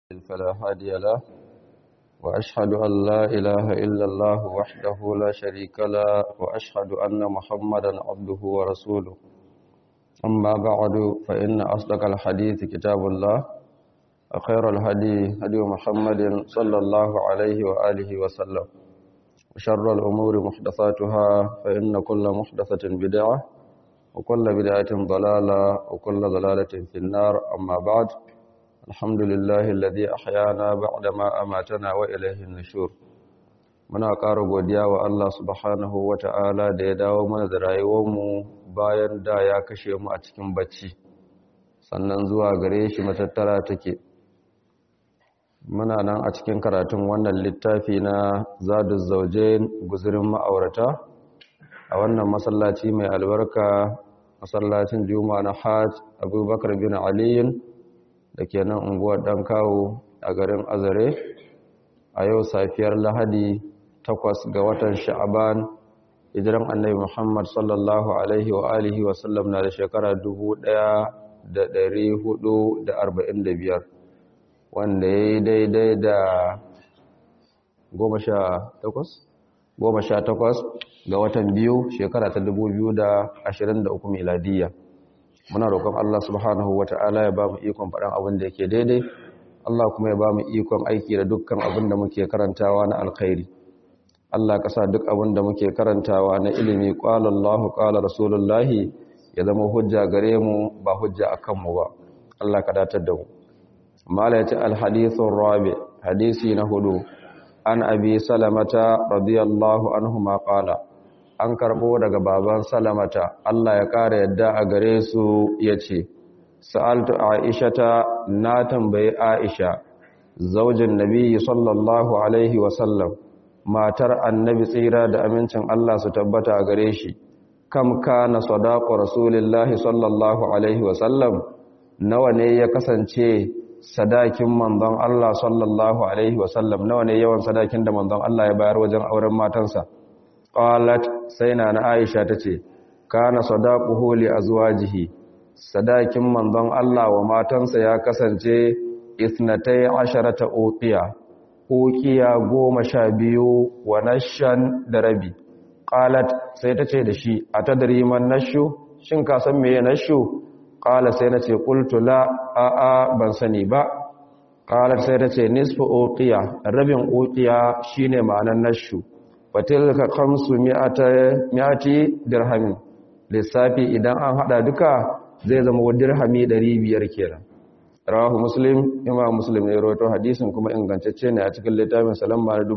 فلا هادي له وأشهد أن لا إله إلا الله وحده لا شريك له وأشهد أن محمدا عبده ورسوله أما بعد فإن أصدق الحديث كتاب الله وخير الهدي هدي محمد صلى الله عليه وآله وسلم وشر الأمور محدثاتها فإن كل محدثة بدعة وكل بدعة ضلالة وكل ضلالة في النار أما بعد الحمد لله الذي أحيانا بعدما أماتنا وإليه النشور muna ƙara godiya wa Allah subhanahu wa ta'ala da ya dawo mana da rayuwarmu bayan da ya kashe mu a cikin bacci sannan zuwa gare shi matattara take muna nan a cikin karatun wannan littafi na zadu zauje guzurin ma'aurata a wannan masallaci mai albarka masallacin juma'a na hajj abubakar bin aliyin da ke nan unguwar ɗan kawo a garin azare a yau safiyar lahadi takwas ga watan sha'aban hijiran annabi muhammad sallallahu alaihi wa alihi wa sallam na da shekara biyar, wanda ya yi daidai da goma sha takwas ga watan biyu shekara ta uku miladiyya muna roƙon Allah subhanahu wa ta'ala ya ba mu ikon faɗan abin da yake daidai Allah kuma ya ba mu ikon aiki da dukkan abin da muke karantawa na alkhairi Allah ka sa duk abin da muke karantawa na ilimi qala Allah qala rasulullahi ya zama hujja gare mu ba hujja akan mu ba Allah ka datar da mu mala yace al hadithur rabi hadisi na hudu an abi salamata radiyallahu anhu ma qala an karbo daga baban salamata Allah ya kara yadda a gare su yace sa'altu aishata na tambayi aisha zaujin nabi sallallahu alaihi wasallam matar annabi tsira da amincin Allah su tabbata a gare shi kam kana sadaqu rasulillahi sallallahu alaihi wasallam nawa ne ya kasance sadakin manzon Allah sallallahu alaihi wasallam nawa ne yawan sadakin da manzon Allah ya bayar wajen auren matansa qalat sai na na Aisha tace kana sadaquhu li azwajihi sadakin manzon Allah wa matansa ya kasance isnatai asharata uqiya uqiya goma sha biyu wa nashan da rabi qalat sai tace da shi atadri man nashu shin ka san meye nashu qala sai nace qultu la a a ban sani ba qalat sai tace nisfu uqiya rabin uqiya shine ma'anar nashu fatilka khamsu mi'ati dirhamin lissafi idan an hada duka zai zama wa dirhami 500 kenan rawahu muslim imam muslim ne rawaito hadisin kuma ingantacce ne a cikin littafin salamma na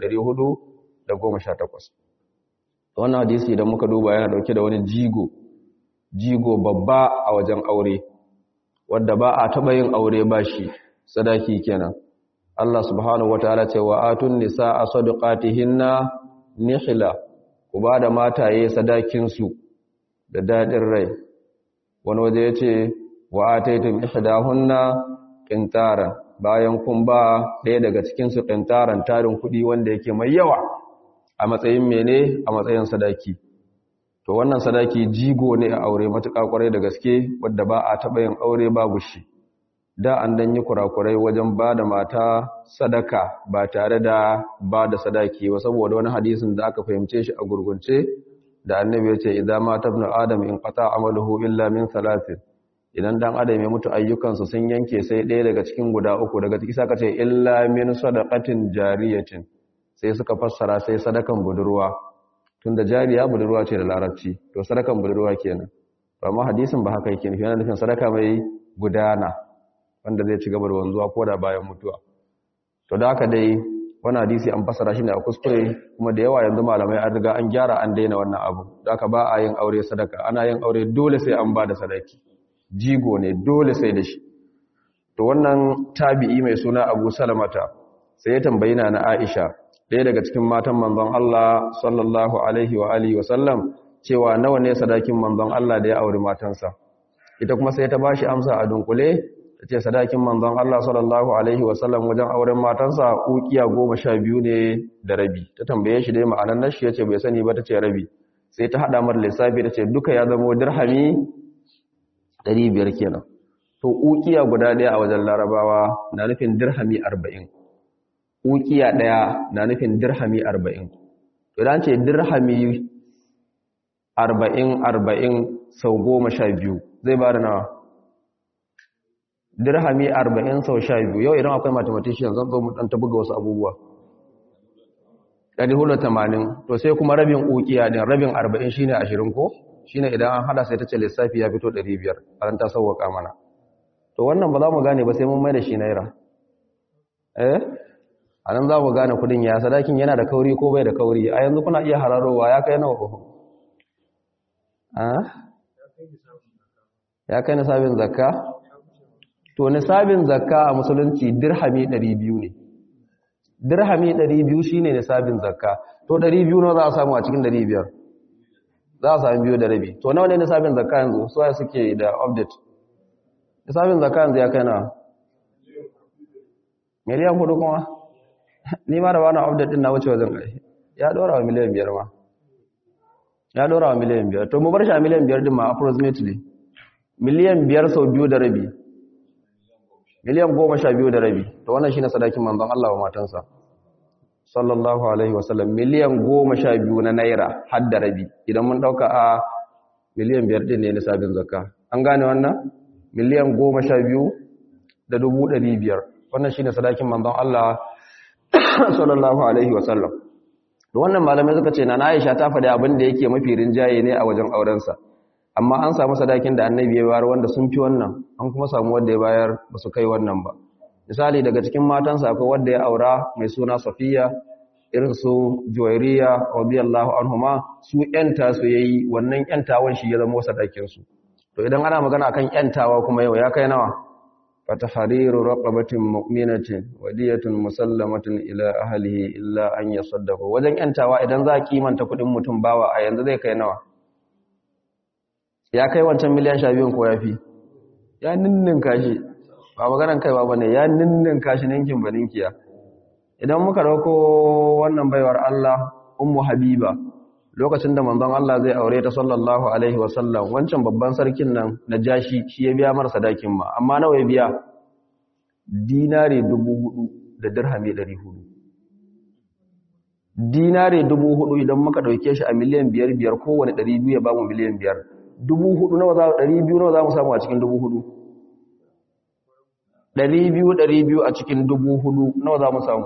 1418 wannan hadisi idan muka duba yana dauke da wani jigo jigo babba a wajen aure wanda ba a taba yin aure ba shi sadaki kenan Allah subhanahu wataala ce wa atun nisaa sadaqatihinna nihla ku ba da mataye sadakin su da dadin rai wani waje ya ce wa ataitum ihdahunna qintaran bayan kun ba ɗaya daga cikin su qintaran tarin kuɗi wanda yake mai yawa a matsayin mene a matsayin sadaki to wannan sadaki jigo ne a aure matuƙa kwarai da gaske wadda ba a taɓa yin aure babu shi da an dan yi kurakurai wajen ba da mata sadaka ba tare da ba da sadaki ba saboda wani hadisin da aka fahimce shi a gurgunce da annabi ya ce idan mata ibn adam in qata amaluhu illa min salatin idan dan adam ya mutu ayyukansa sun yanke sai ɗaya daga cikin guda uku daga ciki saka ce illa min sadaqatin jariyatin sai suka fassara sai sadakan budurwa tunda jariya budurwa ce da larabci to sadakan budurwa kenan amma hadisin ba haka yake nufi yana nufin sadaka mai gudana wanda zai ci gaba da wanzuwa ko da bayan mutuwa to da haka dai wani hadisi an fasara shi ne a kuskure kuma da yawa yanzu malamai an riga an gyara an daina wannan abu da aka ba a yin aure sadaka ana yin aure dole sai an ba da sadaki jigo ne dole sai da shi to wannan tabi'i mai suna abu salamata sai ya tambayi na aisha ɗaya daga cikin matan manzon Allah sallallahu alaihi wa alihi wa sallam cewa nawa ne sadakin manzon Allah da ya auri matansa ita kuma sai ta bashi amsa a dunkule ta ce sadakin manzon Allah sallallahu Alaihi wasallam wajen auren matansa ukiya goma sha biyu ne da rabi ta tambaye shi dai ma'anar nashi ya ce bai sani ba ta ce rabi sai ta haɗa mar lissafi ta ce duka ya zama dirhami 500 kenan to ukiya guda ɗaya a wajen larabawa na nufin dirhami arba'in ukiya ɗaya na nufin dirhami arba'in idan ce dirhami arba'in arba'in sau goma sha biyu zai ba da nawa dirhami arba'in sau sha biyu yau idan akwai mathematician zan zo mu ɗan ta buga wasu abubuwa ɗari hudu tamanin to sai kuma rabin ukiya ɗin rabin arba'in shine ashirin ko shine idan an hada sai ta ce lissafi ya fito ɗari biyar a ran ta sauwaka mana to wannan ba za mu gane ba sai mun mai da shi naira eh a nan za mu gane kudin ya sadakin yana da kauri ko bai da kauri a yanzu kuna iya hararowa ya kai nawa ƙofa ya kai nisabin zakka to nisabin zakka a musulunci dirhami 200 ne dirhami 200 shine nisabin zakka to 200 nawa za a samu a cikin 500 za a samu biyu da rabi to nawa ne nisabin zakka yanzu su waye suke da update nisabin zakka yanzu ya kai na miliyan hudu kuma ni ma da wani update din na wuce wajen kai ya dora wa miliyan biyar ma ya dora wa miliyan biyar to mu bar shi a miliyan biyar din ma approximately miliyan biyar sau biyu da rabi miliyan goma sha biyu da rabi to wannan shine sadakin manzon Allah wa matansa sallallahu alaihi wasallam miliyan goma sha biyu na naira har da rabi idan mun dauka a miliyan biyar din ne nisabin zakka an gane wannan miliyan goma sha biyu da dubu ɗari biyar wannan shine sadakin manzon Allah sallallahu alaihi wasallam da wannan malamai suka ce na Aisha ta faɗi abin da yake mafi rinjaye ne a wajen aurensa amma an samu sadakin da annabi ya bayar wanda sun fi wannan an kuma samu wanda ya bayar ba su kai wannan ba misali daga cikin matansa akwai wanda ya aura mai suna Safiya irin su Juwairiya radiyallahu anhuma su yanta su yayi wannan yantawan shi ya zama sadakin su to idan ana magana akan yantawa kuma yau ya kai nawa فتحرير رقبة مؤمنة ودية مسلمة إلى أهله إلا أن يصدقوا wajen yantawa idan za kimanta kudin mutum bawa a yanzu zai kai nawa ya kai wancan miliyan 12 ko yafi ya ninnin kashi ba maganan kai ba bane ya ninnin kashi ninkin baninkiya idan muka dauko wannan baiwar Allah ummu habiba lokacin da manzon Allah zai aure ta sallallahu alaihi wasallam wancan babban sarkin nan najashi shi ya biya mar sadakin ma amma nawa ya biya dinare 4000 da dirhami 400 dinare 4000 idan muka dauke shi a miliyan 5 biyar kowane 200 ya ba mu miliyan 5 4000 nawa za 200 nawa za mu samu a cikin 4000 200 200 a cikin 4000 nawa za mu samu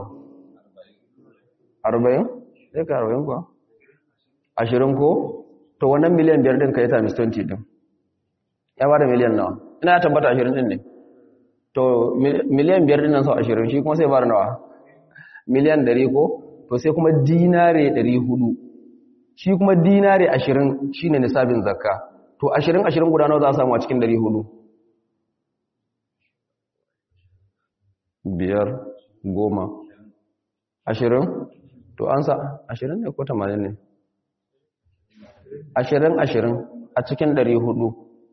40 sai ka 40 kuwa ashirin ko to wannan miliyan biyar ɗin ka yi times 20 ɗin ya ba da miliyan nawa ina ya tabbata ashirin ɗin ne to miliyan biyar ɗin nan sau ashirin shi kuma sai ba da nawa miliyan ɗari ko to sai kuma dinare ɗari hudu shi kuma dinare ashirin shi ne nisabin zakka to ashirin ashirin guda nawa za a samu a cikin ɗari hudu biyar goma ashirin to an sa ashirin ne ko tamanin ne ashirin ashirin a cikin ɗari hudu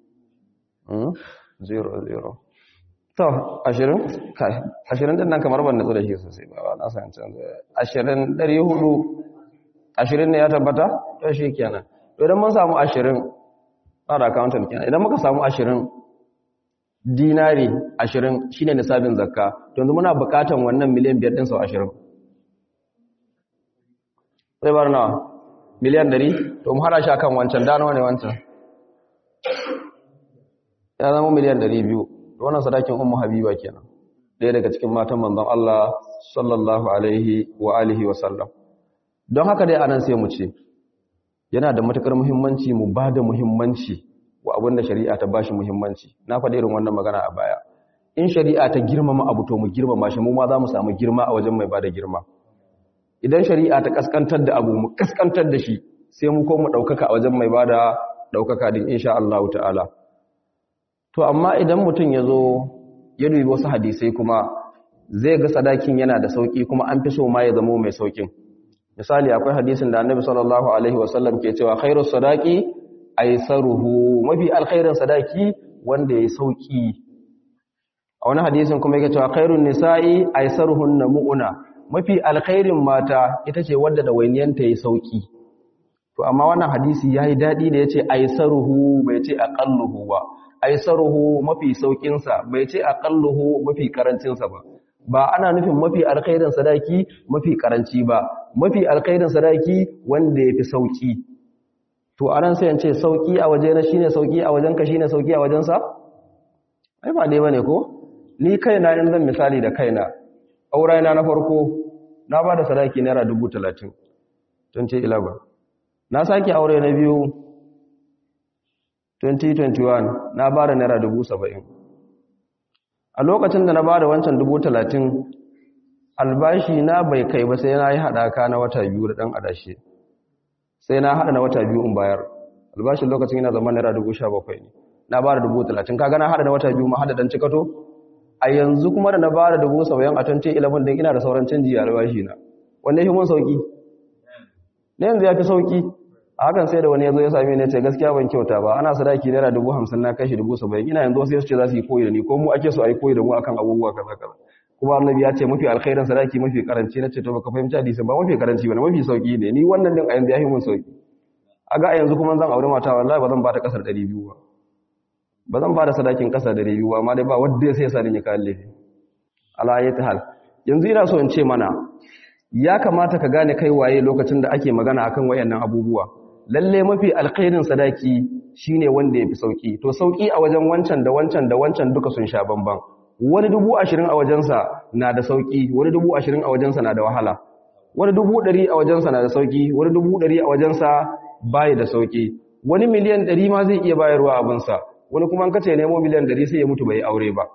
zero zero to ashirin ashirin din nan kamar ban natsu da shi sosai ba na san canza ashirin ɗari hudu ashirin ne ya tabbata to shi kenan to idan mun samu ashirin tsara accountant kenan idan muka samu ashirin dinari ashirin shine nisabin zakka to yanzu muna buƙatan wannan miliyan biyar ɗin sau ashirin sai bar nawa miliyan ɗari to mu hada shi akan wancan da nawa ne wancan ya zama miliyan ɗari biyu wannan sadakin ummu habiba kenan ɗaya daga cikin matan manzon Allah sallallahu alaihi wa alihi wa sallam don haka dai anan sai mu ce yana da matukar muhimmanci mu ba da muhimmanci wa abin da shari'a ta bashi muhimmanci na faɗi irin wannan magana a baya in shari'a ta girmama abu to mu girmama shi mu ma za mu samu girma a wajen mai ba da girma idan shari'a ta kaskantar da abu mu kaskantar da shi sai mu ko mu ɗaukaka a wajen mai ba da ɗaukaka din insha Allah ta'ala to amma idan mutum ya zo ya dubi wasu hadisai kuma zai ga sadakin yana da sauki kuma an fi so ma ya zamo mai saukin misali akwai hadisin da annabi sallallahu alaihi wasallam ke cewa khairus sadaqi aisaruhu mafi alkhairin sadaki wanda ya sauki a wani hadisin kuma yake cewa khairun nisa'i aisaruhunna mu'una mafi alkhairin mata ita ce wadda da wainiyanta ya sauki to to amma wannan hadisi yayi dadi da yace aisaruhu bai ce aqalluhu ba aisaruhu mafi saukin sa bai ce aqalluhu mafi karancin sa ba ba ana nufin mafi alkhairin sadaki mafi karanci ba mafi alkhairin sadaki wanda yafi sauki to anan sai yance sauki a waje na shine sauki a wajen ka shine sauki a wajen sa ai ba dai bane ko ni kaina in zan misali da kaina aurena na farko na ba da sadaki naira 30 2011 na sake aure na biyu 2021 na ba da naira 70 a lokacin da na ba da wancan 30 albashi na bai kai ba sai na yi haɗaka na wata biyu da ɗan adashi sai na haɗa na wata biyu in bayar albashin lokacin yana zama naira 17 ne na ba da 30 kaga na haɗa na wata biyu ma haɗa ɗan cikato a yanzu kuma da na ba da 70 a 2011 din ina da sauran canji a albashi na wanda ya fi mun sauki na yanzu ya fi sauki a hakan sai da wani ya zo ya sami ne ce gaskiya ban kyauta ba ana sadaki naira dubu hamsin na kashi dubu saba'in ina yanzu sai su ce za su yi koyi da ni ko mu ake so a yi koyi da mu akan abubuwa kaza kaza kuma annabi ya ce mafi alkhairin sadaki mafi karanci na ce to baka fahimci hadisin ba mafi karanci ba mafi sauki ne ni wannan din a yanzu ya fi mun sauki a ga a yanzu kuma zan aure mata wallahi ba zan ba ta kasar 200 ba ba zan ba da sadakin kasa 200 ba amma dai ba wanda sai ya sa ni ya kalle ala ayati hal yanzu ina so in ce mana ya kamata ka gane kai waye lokacin da ake magana akan wayannan abubuwa lalle mafi alkhairin sadaki shine wanda yafi sauki to sauki a wajen wancan da wancan da wancan duka sun sha bamban wani dubu ashirin a wajensa na da sauki wani dubu ashirin a wajensa na da wahala wani dubu ɗari a wajensa na da sauki wani dubu ɗari a wajensa baya da sauki wani miliyan ɗari ma zai iya bayarwa abinsa wani kuma an kace nemo miliyan ɗari sai ya mutu bai aure ba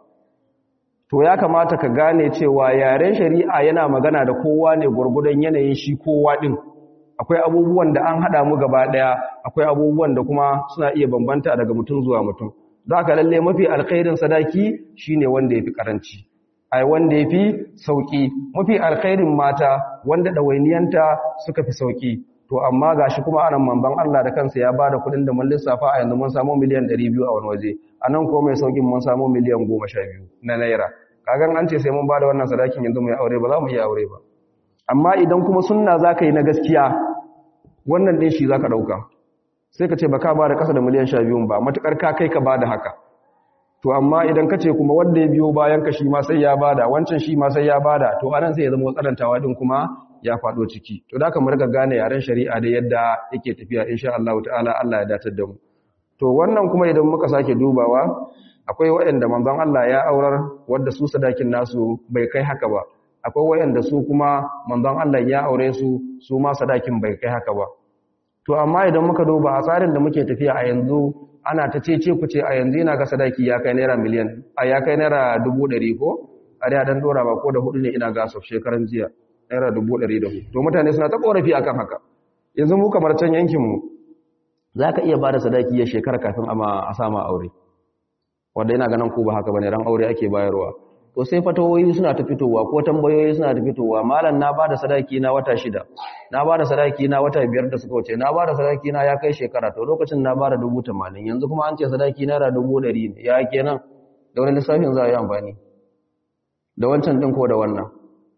to ya kamata ka gane cewa yaren shari'a yana magana da kowa ne gwargwadon yanayin shi kowa ɗin akwai abubuwan da an haɗa mu gaba ɗaya akwai abubuwan da kuma suna iya bambanta daga mutum zuwa mutum za ka lalle mafi alkhairin sadaki shine wanda ya fi ƙaranci ai wanda ya fi sauƙi mafi alkhairin mata wanda ɗawainiyanta suka fi sauƙi to amma ga shi kuma anan mamban Allah da kansa ya bada kuɗin da mun lissafa a yanzu mun samu miliyan 200 a wani waje a nan ko mai sauƙin mun samu miliyan 12 na naira kagan an ce sai mun bada wannan sadakin yanzu mu yi aure ba za mu yi aure ba amma idan kuma sunna za ka yi na gaskiya wannan ɗin shi za ka ɗauka sai ka ce ba ka ba da ƙasa da miliyan sha biyun ba matuƙar ka kai ka ba da haka to amma idan ka ce kuma wanda ya biyo bayan ka shi ma sai ya ba da wancan shi ma sai ya ba da to anan sai ya zama tsarantawa ɗin kuma ya faɗo ciki to da ka mu riga gane yaren shari'a da yadda yake tafiya insha Allah ta'ala Allah ya datar da mu to wannan kuma idan muka sake dubawa akwai waɗanda manzon Allah ya aurar wanda su sadakin nasu bai kai haka ba akwai wayanda su kuma manzon Allah ya aure su su ma sadakin bai kai haka ba to amma idan muka duba a tsarin da muke tafiya a yanzu ana ta cece ku ce a yanzu ina ga sadaki ya kai naira miliyan a ya kai naira dubu ɗari ko a da dan dora ba ko da hudu ne ina ga sau shekaran jiya naira dubu ɗari da hudu to mutane suna ta korafi akan haka yanzu mu kamar can yankin mu za ka iya ba da sadaki ya shekara kafin a sama aure wanda yana ganin ku ba haka bane ran aure ake bayarwa to sai fatawoyi suna ta fitowa ko tambayoyi suna ta fitowa malam na bada sadaki na wata shida na bada sadaki na wata biyar da suka wuce na bada sadaki na ya kai shekara to lokacin na bada dubu tamanin yanzu kuma an ce sadaki naira dubu ɗari ne ya kenan da wani lissafin za a yi amfani da wancan ɗin ko da wannan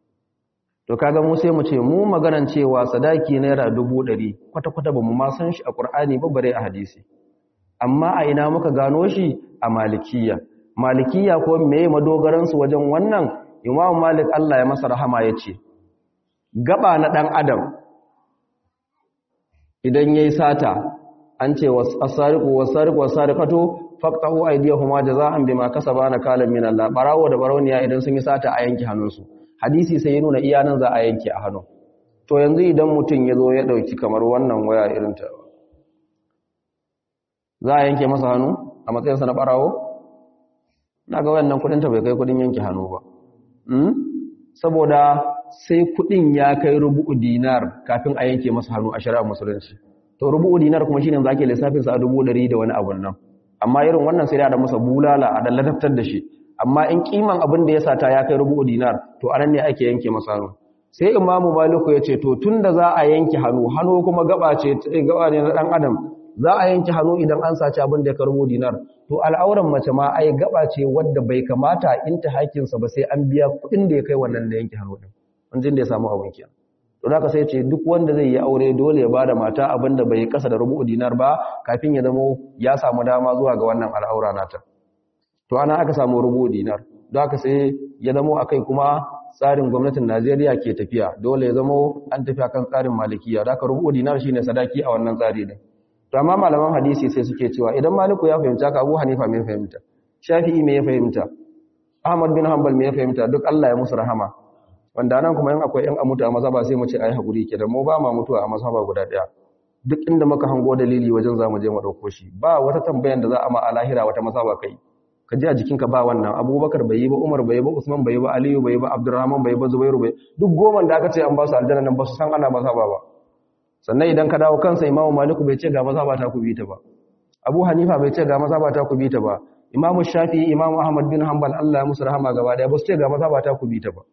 to kaga mu sai mu ce mu maganan cewa sadaki naira dubu ɗari kwata-kwata ba mu ma san shi a ƙur'ani ba bare a hadisi amma a ina muka gano shi a malikiya malikiya ko meye madogaransu wajen wannan imamu malik Allah ya masa rahama ya ce gaba na ɗan adam idan ya yi sata an ce wasariku wasariku wasarikato faktahu aidiyahuma jaza'an bima kasaba na kalan min Allah barawo da barauniya idan sun yi sata a yanke hannunsu hadisi sai ya nuna iya nan za a yanke a hannu to yanzu idan mutum ya zo ya dauki kamar wannan waya irin ta za a yanke masa hannu a matsayinsa na barawo na ga wannan kudin ta bai kai kudin yanke hannu ba saboda sai kudin ya kai rubu'u dinar kafin a yanke masa hannu a shari'ar musulunci to rubu'u dinar kuma shine zake lissafin sa a dubu ɗari da wani abun nan amma irin wannan sai da masa bulala a da ladabtar da shi amma in kiman abin da ya sata ya kai rubu'u dinar to anan ne ake yanke masa hannu sai imamu maliku ya ce to tunda za a yanke hannu hannu kuma gaba ce gaba ne na dan adam za a yanke hannu idan an saci abin da ya karbo dinar to al'auran mace ma ai gaba ce wadda bai kamata in ta hakinsa ba sai an biya kuɗin da ya kai wannan da yanke hannu din wanjin da ya samu abin kiyan to haka sai ce duk wanda zai yi aure dole ya bada mata abinda bai kasa da rubu dinar ba kafin ya zamo ya samu dama zuwa ga wannan al'aura nata to ana aka samu rubu dinar don haka sai ya zamo akai kuma tsarin gwamnatin Najeriya ke tafiya dole ya zamo an tafi kan tsarin malikiya da haka rubu dinar shine sadaki a wannan tsari din to amma malaman hadisi sai suke cewa idan maliku ya fahimta ka Abu Hanifa me fahimta Shafi'i me ya fahimta Ahmad bin Hanbal me ya fahimta duk Allah ya musu rahama wanda nan kuma in akwai yan amutu a mazhaba sai mu ce ai hakuri ke da mu ba ma mutuwa a mazhaba guda daya duk inda muka hango dalili wajen zamu je mu dauko shi ba wata tambayan da za a ma a lahira wata mazhaba kai ka ji a jikinka ba wannan Abubakar bai yi ba Umar bai yi ba Usman bai yi ba Aliyu bai yi ba Abdurrahman bai yi ba Zubairu bai duk goma da aka ce an ba su aljanna nan ba su san ana mazhaba ba sannan idan ka dawo kansa Imam Malik bai ce ga mazhaba ta ku bi ta ba Abu Hanifa bai ce ga mazhaba ta ku bi ta ba Imam Shafi'i Imam Ahmad bin Hanbal Allah ya musu rahama gaba daya ba su ce ga mazhaba ta ku bi ta ba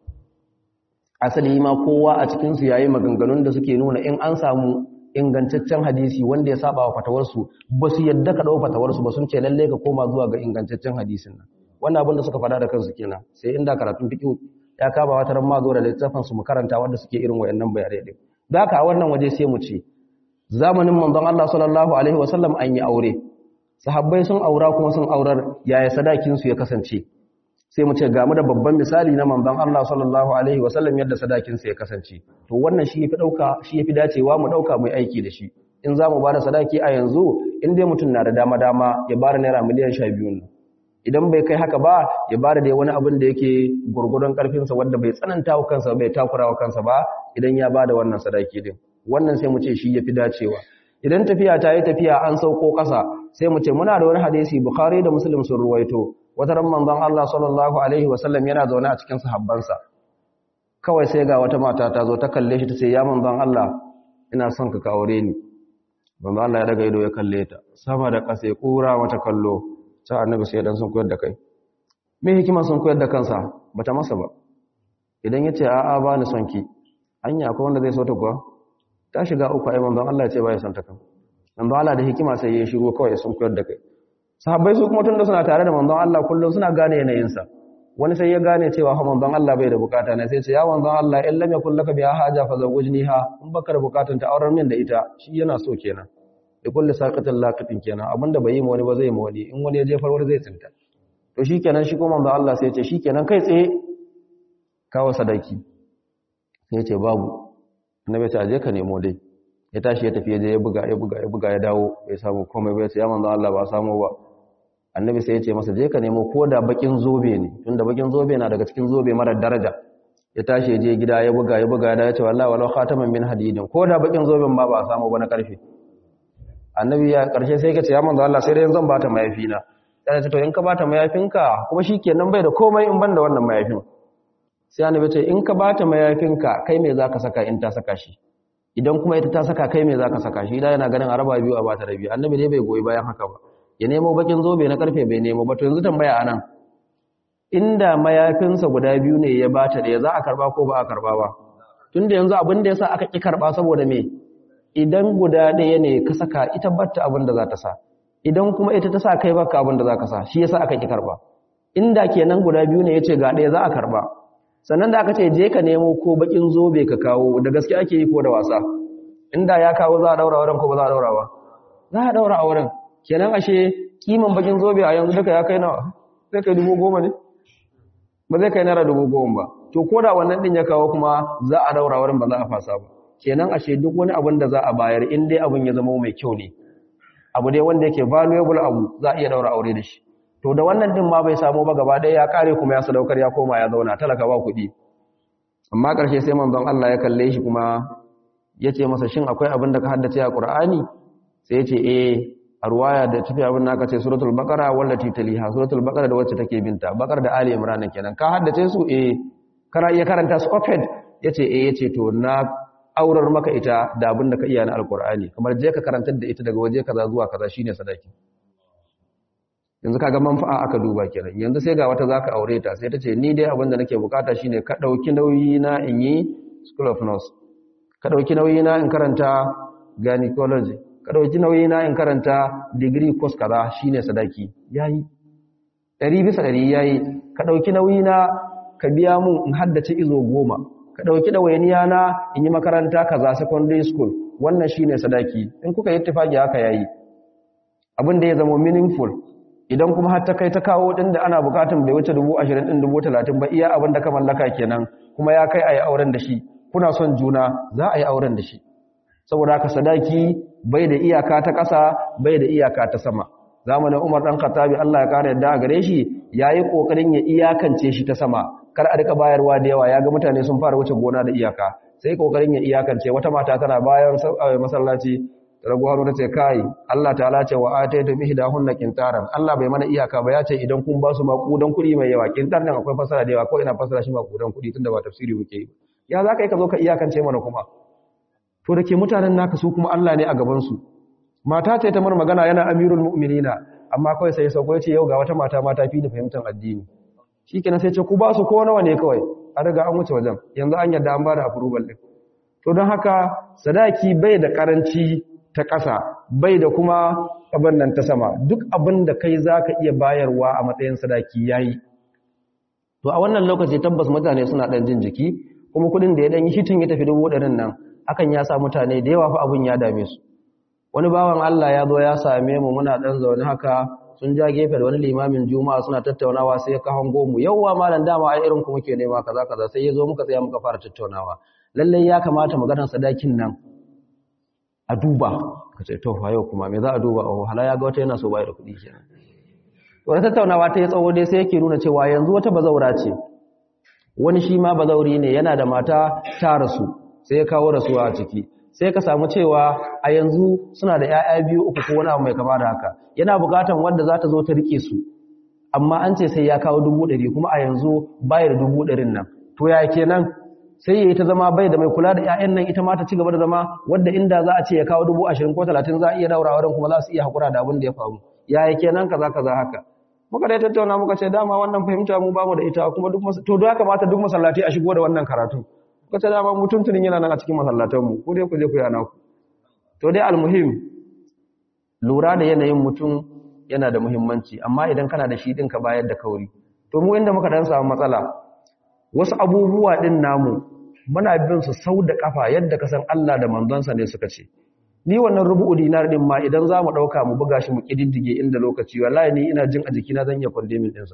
asali ma kowa a cikinsu ya yi maganganun da suke nuna in an samu ingantaccen hadisi wanda ya saba wa fatawarsu ba su yadda ka ɗau fatawarsu ba sun ce lalle ka koma zuwa ga ingantaccen hadisin nan wannan abin da suka faɗa da kansu kenan sai inda karatun fiƙi ya kaba wata ran ma zo da littafin su mu karanta wanda suke irin wayannan bayanai din da haka a wannan waje sai mu ce zamanin manzon Allah sallallahu alaihi wasallam an yi aure sahabbai sun aura kuma sun aurar yaya sadakin su ya kasance sai mu ce gamu da babban misali na manzon Allah sallallahu alaihi wasallam yadda sadakin sa ya kasance to wannan shi yafi dauka shi yafi dacewa mu dauka mu aiki da shi in zamu bada sadaki a yanzu in dai mutum na da dama dama ya bada naira miliyan 12 ne idan bai kai haka ba ya bada dai wani abin da yake gurgurdan karfin sa wanda bai tsananta wa kansa bai takura wa kansa ba idan ya bada wannan sadaki din wannan sai mu ce shi yafi dacewa idan tafiya ta yi tafiya an sauko kasa sai mu ce muna da wani hadisi bukhari da muslim sun ruwaito wata ran manzon Allah sallallahu alaihi wasallam yana zaune a cikin sahabbansa kawai sai ga wata mata ta zo ta kalle shi ta ce ya manzon Allah ina son ka aure ni manzon Allah ya daga ido ya kalle ta sama da ƙasa ya kura mata kallo sai annabi sai dan sun koyar da kai me hikima sun koyar da kansa bata masa ba idan yace a'a ba ni son ki anya akwai wanda zai so ta kuwa ta shiga uku ai manzon Allah ya ce ba ya son ta kan manzon Allah da hikima sai ya shigo kawai sun koyar da kai sahabbai su kuma tunda suna tare da manzon Allah kullum suna gane yanayinsa wani sai ya gane cewa fa manzon Allah bai da bukata ne sai ce ya manzon Allah in lam yakul laka biha haja fa zawjniha in baka da bukatun ta auren min da ita shi yana so kenan da kulli saqatin laqitin kenan abinda bai yi ma wani ba zai ma wani in wani ya jefar wani zai tsinta to shikenan shi kuma manzon Allah sai ya ce shikenan kai tsaye kawo sadaki sai ya ce babu annabi ta je ka nemo dai ya tashi ya tafi ya je ya buga ya buga ya buga ya dawo bai samu komai bai ce ya manzon Allah ba samu ba annabi sai ya ce masa je ka nemo ko da bakin zobe ne tunda bakin zobe na daga cikin zobe mara daraja ya tashi ya je gida ya buga ya buga ya ce wallahi walau khataman min hadidin ko da bakin zoben ba ba samu ba na karfe annabi ya karshe sai ka ce ya manzo Allah sai dai zan bata mayafi na sai ce to in ka bata mayafinka kuma shikenan bai da komai in banda wannan mayafin sai annabi ce in ka bata mayafinka kai me zaka saka in ta saka shi idan kuma ita ta saka kai me zaka saka shi da yana ganin araba biyu a bata da biyu annabi ne bai goyi bayan haka ba ya nemo bakin zobe na karfe bai nemo ba to yanzu tambaya anan inda mayafinsa guda biyu ne ya bata da za a karba ko ba a karba ba tunda yanzu abin da yasa aka ki karba saboda me idan guda ɗaya ne ka saka ita batta abin da za ta sa idan kuma ita ta sa kai baka abin da za ka sa shi yasa aka ki karba inda kenan guda biyu ne yace ga ɗaya za a karba sannan da aka ce je ka nemo ko bakin zobe ka kawo da gaske ake yi ko da wasa inda ya kawo za a daura auren ko ba za a daura ba za a daura auren kenan ashe kiman bakin zobe a yanzu duka ya kai nawa zai kai dubu goma ne ba zai kai naira dubu goma ba to ko da wannan din ya kawo kuma za a daura wurin ba za a fasa ba kenan ashe duk wani abin da za a bayar in dai abin ya zama mai kyau ne abu dai wanda yake valuable abu za a iya daura aure da shi to da wannan din ma bai samu ba gaba ɗaya ya kare kuma ya sadaukar ya koma ya zauna talaka ba kuɗi amma ƙarshe sai manzon Allah ya kalle shi kuma ya ce masa shin akwai abin da ka haddace a Qur'ani sai ya ce eh a ruwaya da tafi abin da aka ce suratul baqara wallati taliha suratul baqara da wacce take binta baqara da ali imran kenan ka haddace su eh kana iya karanta su open yace eh yace to na aurar maka ita da abin da ka iya na alqur'ani kamar je ka karantar da ita daga waje kaza zuwa kaza shine sadaki yanzu kaga manfa'a aka duba kenan yanzu sai ga wata zaka aure ta sai ta ce ni dai abin da nake bukata shine ka dauki nauyi na in yi school of nurse ka dauki nauyi na in karanta gynecology ka ɗauki nauyi na in karanta digiri course kaza shine sadaki yayi ɗari bisa ɗari yayi ka ɗauki nauyi na ka biya mun in haddace izo goma ka ɗauki ɗawainiya na in yi makaranta kaza secondary school wannan shine sadaki in kuka yi tafaki haka yayi abin da ya zama meaningful idan kuma har ta kai ta kawo din da ana bukatun bai wuce 20 din 30 ba iya abin da ka mallaka kenan kuma ya kai ayi auren da shi kuna son juna za a yi auren da shi saboda haka sadaki bai da iyaka ta ƙasa bai da iyaka ta sama zamanin Umar dan Khattabi Allah ya kare yadda a gare shi yayi kokarin ya iyakance shi ta sama kar a rika bayarwa da yawa yaga mutane sun fara wuce gona da iyaka sai kokarin ya iyakance wata mata tana bayan masallaci ragu haru ce kai Allah ta'ala ce wa ataytu bihdahunna qintaran Allah bai mana iyaka ba ya ce idan kun ba su makudan kuɗi mai yawa qintar nan akwai fasara da yawa ko ina fasara shi makudan kuɗi tunda ba tafsiri muke yi ya zaka yi ka zo ka iyakance mana kuma to da ke mutanen naka su kuma Allah ne a gaban su mata ce ta mar magana yana amirul mu'minina amma kawai sai sauko ya ce yau ga wata mata mata fi da fahimtar addini shikenan sai ce ku ba su ko nawa ne kawai an riga an wuce wajen yanzu an yarda an ba da approval din to don haka sadaki bai da karanci ta ƙasa bai da kuma abin nan ta sama duk abin da kai za ka iya bayarwa a matsayin sadaki ya yi to a wannan lokaci tabbas mutane suna ɗan jin jiki kuma kudin da ya ɗan yi hitin ya tafi dubu ɗarin nan hakan ya sa mutane da yawa fa abin ya dame su wani bawan Allah ya zo ya same mu muna ɗan zaune haka sun ja gefe da wani limamin juma'a suna tattaunawa sai ya hango mu yawwa malam dama ai irin ku muke nema kaza kaza sai ya zo muka tsaya muka fara tattaunawa lallai ya kamata maganar sadakin nan a duba ka ce to fa yau kuma me za a duba oh hala ya ga wata yana so bai da kuɗi kenan wani tattaunawa ta yi tsawo dai sai yake nuna cewa yanzu wata bazaura ce wani shi ma bazauri ne yana da mata ta rasu sai ya kawo rasuwa a ciki sai ka samu cewa a yanzu suna da 'ya'ya biyu uku ko wani abu mai kama da haka yana buƙatan wanda za ta zo ta rike su amma an ce sai ya kawo dubu ɗari kuma a yanzu bayar dubu ɗarin nan to ya kenan sai ya yi ta zama bai da mai kula da 'ya'yan nan ita ma ta ci gaba da zama wadda inda za a ce ya kawo dubu ashirin ko talatin za a iya daura wurin kuma za su iya haƙura da abin da ya faru ya yi kenan kaza kaza haka muka dai tattauna muka ce dama wannan fahimta mu bamu da ita kuma duk to da kamata duk masallatai a shigo da wannan karatu muka ce dama mu tuntunin yana nan a cikin masallatan mu ko dai ku je ku yana ku to dai almuhim lura da yanayin mutum yana da muhimmanci amma idan kana da shi din ka bayar da kauri to mu inda muka dan samu matsala wasu abubuwa din namu muna bin su sau da kafa yadda ka san Allah da manzonsa ne suka ce ni wannan rubu'u dinar din ma idan za mu ɗauka mu buga shi mu ƙididdige inda lokaci wallahi ni ina jin a jikina zan iya kwandemin ɗinsa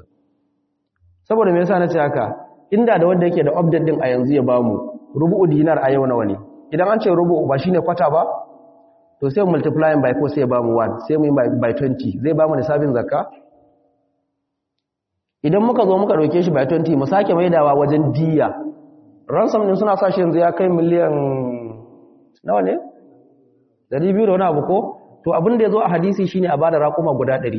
saboda me yasa na ce haka inda da wanda yake da update din a yanzu ya bamu rubu'u dinar a yau nawa ne idan an ce rubu'u ba shine kwata ba to sai multiplying by ko sai ya bamu 1 sai mu yi by 20 zai bamu nisabin zakka idan muka zo muka ɗauke shi by 20 mu sake maidawa wajen diya ransom din suna sa shi yanzu ya kai miliyan nawa ne Dari biyu da wani abu ko to abin da ya zo a hadisi shine a bada raƙuma guda ɗari.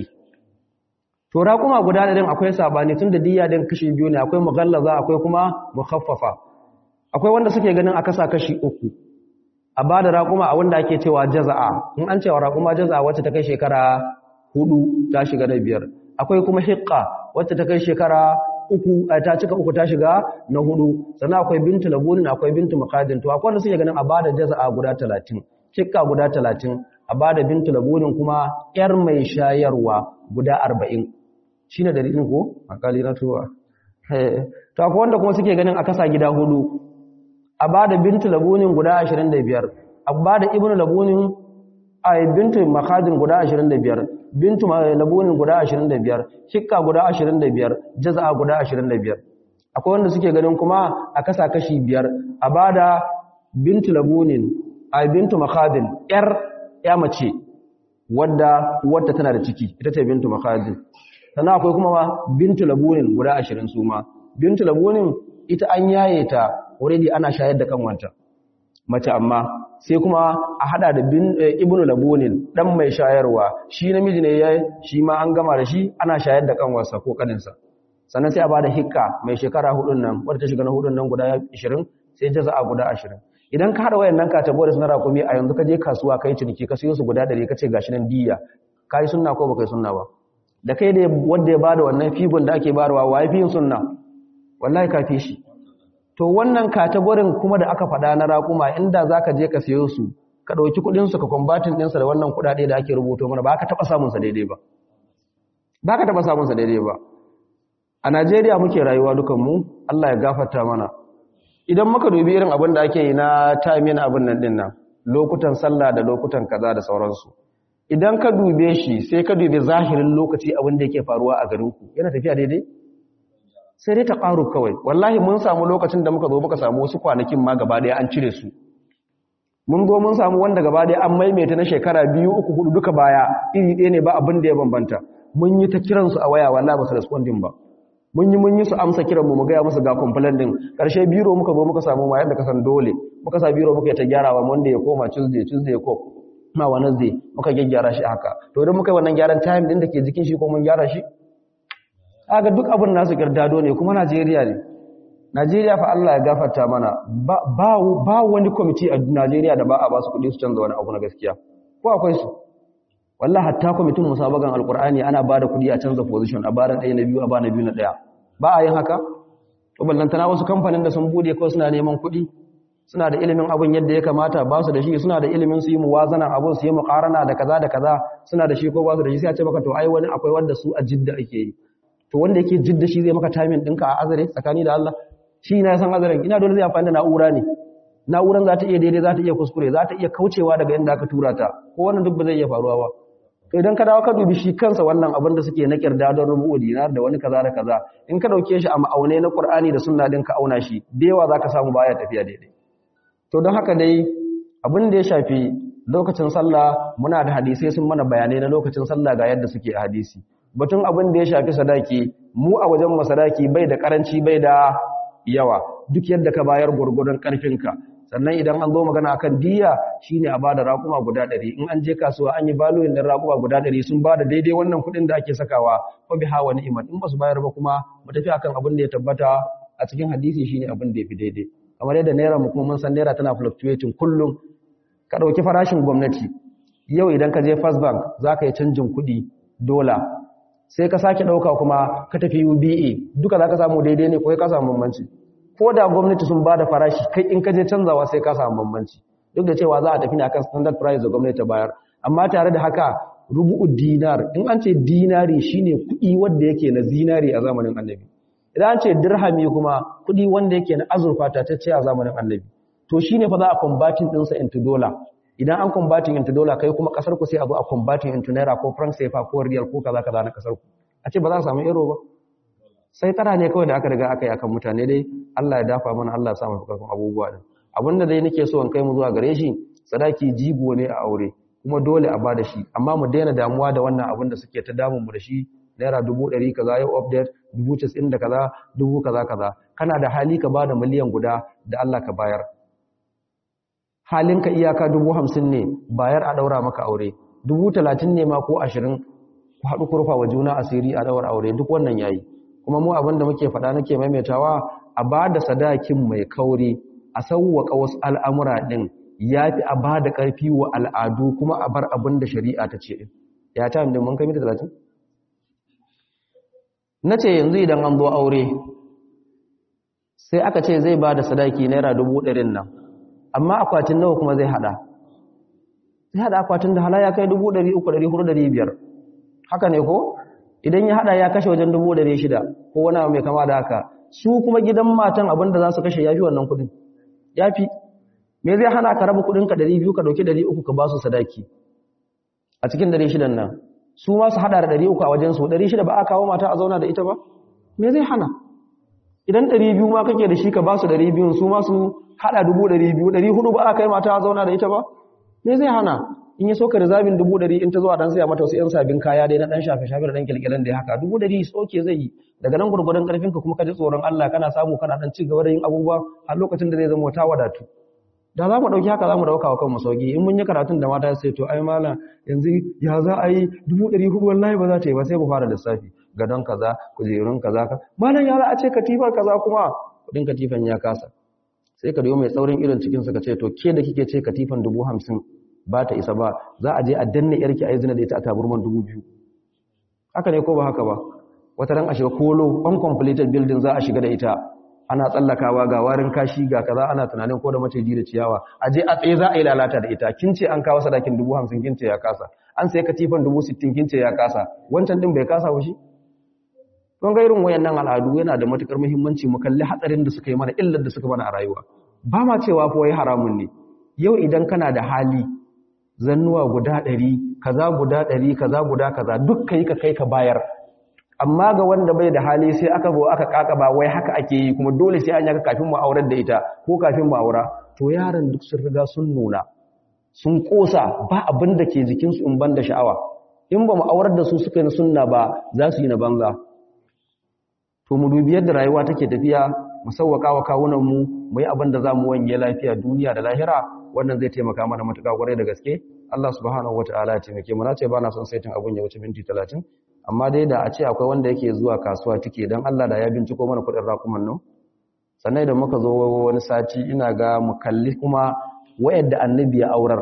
to raƙuma guda ɗarin akwai sabani tun da diya din kashi biyu ne akwai mughallaza akwai kuma mukhaffafa akwai wanda suke ganin a kasa kashi uku a bada raƙuma a wanda ake cewa jaza'a in an cewa raƙuma jaza'a wacce ta kai shekara hudu ta shiga na biyar akwai kuma hiqqa wacce ta kai shekara uku ta cika uku ta shiga na hudu sannan akwai bintu labunin akwai bintu maqadin to akwai wanda suke ganin a bada jaza'a guda talatin cikka guda talatin a ba da bintu labunin kuma ‘yar mai shayarwa guda arba'in shi ne dalilin ko? akali na tuwa to akwai wanda kuma suke ganin a kasa gida hudu a ba da bintu labunin guda ashirin da biyar a ba da ibn labunin a bintu makadin guda ashirin da biyar bintu labunin guda ashirin da biyar cikka guda ashirin da biyar jaza'a guda ashirin da biyar akwai wanda suke ganin kuma a kasa kashi biyar a ba da bintu labunin a bintu makadin ‘yar ‘ya mace wadda wadda tana da ciki ita ce bintu makadin sannan akwai kuma bintu labunin guda ashirin su ma bintu labunin ita an yaye ta already ana shayar da kanwanta mace amma sai kuma a hada da ibnu labunin dan mai shayarwa shi namiji ne ya shi ma an gama da shi ana shayar da kanwarsa ko kaninsa sannan sai a bada hikka mai shekara hudun nan wadda ta shiga na hudun nan guda 20 sai jaza'a guda 20 idan ka hada wayannan categories na rakumi a yanzu ka je kasuwa kai ciniki ka siyo su guda 100 ka ce gashi nan diya kai sunna ko baka yi sunna ba da kai da wanda ya bada wannan figon da ake barwa wa yafi yin sunna wallahi ka fi shi to wannan category kuma da aka faɗa na rakuma inda zaka je ka siyo su ka dauki kudin su ka combatin din sa da wannan kudade da ake rubuto mana ba ka taba samun sa daidai ba ba ka taba samun sa daidai ba a Najeriya muke rayuwa dukan mu Allah ya gafarta mana idan muka dubi irin abin da ake yi na tamin abin nan din nan lokutan sallah da lokutan kaza da sauransu idan ka dube shi sai ka dube zahirin lokaci abin da yake faruwa a garinku yana tafiya daidai sai dai ta ƙaru kawai wallahi mun samu lokacin da muka zo muka samu wasu kwanakin ma gaba ɗaya an cire su mun zo mun samu wanda gaba ɗaya an maimaita na shekara biyu uku hudu duka baya iri ɗaya ne ba abin da ya bambanta mun yi ta kiransu a waya wallahi ba su responding ba mun yi mun yi su amsa kiran mu mu gaya musu ga complaint din karshe biro muka zo muka samu ma yadda kasan dole muka sa biro muka yi ta gyarawa wanda ya koma tuesday tuesday ko ma wednesday muka gyaggyara shi haka to idan muka yi wannan gyaran time din da ke jikin shi ko mun gyara shi aga duk abin nasu girdado ne kuma Najeriya ne Najeriya fa Allah ya gafarta mana ba ba wani committee a Najeriya da ba a ba su kuɗi su canza wani abu na gaskiya ko akwai su wallahi hatta kwamitin musabagan alqur'ani ana ba da kuɗi a canza position a bara ɗaya na biyu a ba na biyu na ɗaya ba a yin haka to ballantana wasu kamfanin da sun bude kawai suna neman kuɗi suna da ilimin abin yadda ya kamata ba su da shi suna da ilimin su yi muwazana abin su yi muqarana da kaza da kaza suna da shi ko ba su da shi sai a ce maka to ai wani akwai wanda su a jidda ake yi to wanda yake jidda shi zai maka timing ɗinka a azare tsakani da Allah shi na san azaren ina dole zai amfani da na'ura ne na'uran za ta iya daidai za ta iya kuskure za ta iya kaucewa daga inda aka tura ta ko wannan duk ba zai iya faruwa ba to idan ka dawo ka dubi shi kansa wannan abin da suke na kirda don rubu'u dinar da wani kaza da kaza in ka dauke shi a ma'aune na Qur'ani da sunna din ka auna shi da yawa zaka samu baya tafiya daidai to don haka dai abin da ya shafi lokacin sallah muna da hadisai sun mana bayanai na lokacin sallah ga yadda suke a hadisi batun abin da ya shafi sadaki mu a wajen masadaki bai da karanci bai da yawa duk yadda ka bayar gurgurdan karfinka sannan idan an zo magana akan diya shine a bada raƙuma guda 100 in an je kasuwa an yi baloyin din raƙuma guda 100 sun bada daidai wannan kuɗin da ake sakawa fa biha wa ni'mat in basu bayar ba kuma mu tafi akan abin da ya tabbata a cikin hadisi shine abin da yafi daidai kamar yadda naira mu kuma mun san naira tana fluctuating kullum ka dauki farashin gwamnati yau idan ka je first bank zaka yi canjin kuɗi dola sai ka sake ɗauka kuma ka tafi UBA duka za ka samu daidai ne ko ka samu bambanci ko da gwamnati sun ba da farashi kai in ka je canzawa sai ka samu bambanci duk da cewa za a tafi ne akan standard price da gwamnati ta bayar amma tare da haka rubu'u dinar in an ce dinari shine kuɗi wanda yake na zinari a zamanin annabi idan an ce dirhami kuma kuɗi wanda yake na azurfa ta ce a zamanin annabi to shine fa za a combating ɗinsa into dollar idan an combating into dollar kai kuma kasar ku sai a zo a combating into naira ko franc CFA ko real ko kaza kaza na kasar ku a ce ba za a samu euro ba sai tara ne kawai da aka riga aka yi akan mutane dai Allah ya dafa mana Allah ya sa mu karfin abubuwa din abinda dai nake so in kai mu zuwa gare shi sadaki jigo ne a aure kuma dole a bada shi amma mu daina damuwa da wannan abin da suke ta damun mu da shi naira dubu ɗari kaza yau update dubu casa'in da kaza dubu kaza kaza kana da hali ka bada miliyan guda da Allah ka bayar halinka iyaka dubu hamsin ne bayar a ɗaura maka aure dubu talatin ne ma ko ashirin ku haɗu ku rufa wa juna asiri a ɗaura aure duk wannan yayi kuma mu abin da muke faɗa nake maimaitawa a ba da sadakin mai kauri a sauwaƙa wasu al'amura ɗin ya fi a ba da ƙarfi wa al'adu kuma a bar abin da shari'a ta ce ya ta hamdin mun kai mita talatin na ce yanzu idan an zo aure sai aka ce zai ba da sadaki naira dubu ɗarin nan amma akwatin nawa kuma zai hada zai hada akwatin da hala ya kai 300 400 haka ne ko idan ya hada ya kashe wajen 600 ko wani mai kama da haka su kuma gidan matan abinda za su kashe yafi wannan kudin yafi me zai hana ka raba kudin ka 200 ka dauki 300 ka ba su sadaki a cikin 600 nan su ma su hada da 300 a wajen su 600 ba a kawo mata a zauna da ita ba me zai hana idan 200 ma kake da shi ka ba su 200 su ma su hada 200 400 ba a kai mata a zauna da ita ba me zai hana in yi soka rizabin 100 in ta zuwa dan saya mata wasu yan sabin kaya dai na dan shafe shafe da dan kilkilan da ya haka 100 soke zai yi daga nan gurgurdan karfin ka kuma ka ji tsoron Allah kana samu kana dan ci gaba da yin abubuwa a lokacin da zai zama ta wadatu da za mu ɗauki haka za mu ɗauka wa kanmu sauki in mun yi karatun da mata sai to ai mala yanzu ya za a yi dubu ɗari hudu wallahi ba za ta yi ba sai mu fara lissafi gadon kaza kujerun kaza ka malam ya za a ce katifar kaza kuma kuɗin katifan ya kasa sai ka biyo mai tsaurin irin cikinsa ka ce to ke da kike ce katifan dubu hamsin ba ta isa ba za a je a danne yarki a yi zina da ita a taburman dubu biyu haka ne ko ba haka ba wata ran a shiga kolo uncompleted building za a shiga da ita ana tsallakawa ga warin kashi ga kaza ana tunanin ko da maciji da ciyawa a je a tsaye za a yi lalata da ita kin ce an kawo sadakin dubu hamsin kin ce ya kasa an sai katifan dubu sittin kin ce ya kasa wancan din bai kasa ba shi kun ga irin wayannan al'adu yana da matukar muhimmanci mu kalli hatsarin da suka yi mana illar da suka mana a rayuwa ba ma cewa fa wai haramun ne yau idan kana da hali zannuwa guda ɗari kaza guda ɗari kaza guda kaza duk kai ka kai ka bayar amma ga wanda bai da hali sai aka zo aka kakaba wai haka ake yi kuma dole sai an yaka kafin mu aurar da ita ko kafin mu aura to yaran duk sun riga sun nuna sun kosa ba abin da ke jikinsu in ban da sha'awa in ba mu aurar da su suka yi sunna ba za su yi na banza to mu dubi yadda rayuwa take tafiya mu sauwaka wa kawunan mu mu yi abin da za mu wanye lafiya duniya da lahira wannan zai taimaka mana matuƙa kwarai da gaske Allah subhanahu wataala ya taimake mu na ce ba na son saitin abun ya wuce minti 30 amma dai da a ce akwai wanda yake zuwa kasuwa tike dan Allah da ya binciko mana kuɗin rakuman nan sannan idan muka zo wani sati ina ga mu kalli kuma wayanda annabi ya aurar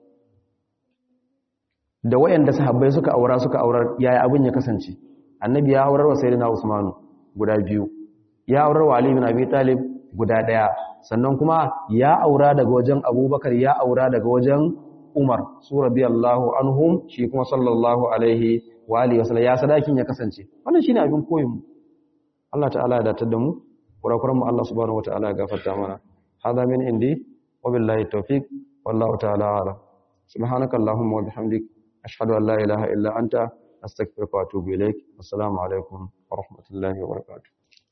da wayanda sahabbai suka aura suka aurar yaya abin ya kasance annabi ya aurar wa sayyidina usmanu guda biyu ya aurar wa ali bin abi talib guda daya sannan kuma ya aura daga wajen abubakar ya aura daga wajen umar su radiyallahu anhum shi kuma sallallahu alaihi wa alihi wasallam ya sadakin ya kasance wannan shine abin koyin mu Allah ta'ala ya datar da mu kurakuran mu Allah subhanahu wataala ya gafarta mana hada min indi wa billahi tawfiq wallahu ta'ala a'lam subhanakallahumma wa bihamdik ashhadu an la ilaha illa anta astaghfiruka wa atubu ilaik assalamu alaikum wa rahmatullahi wa barakatuh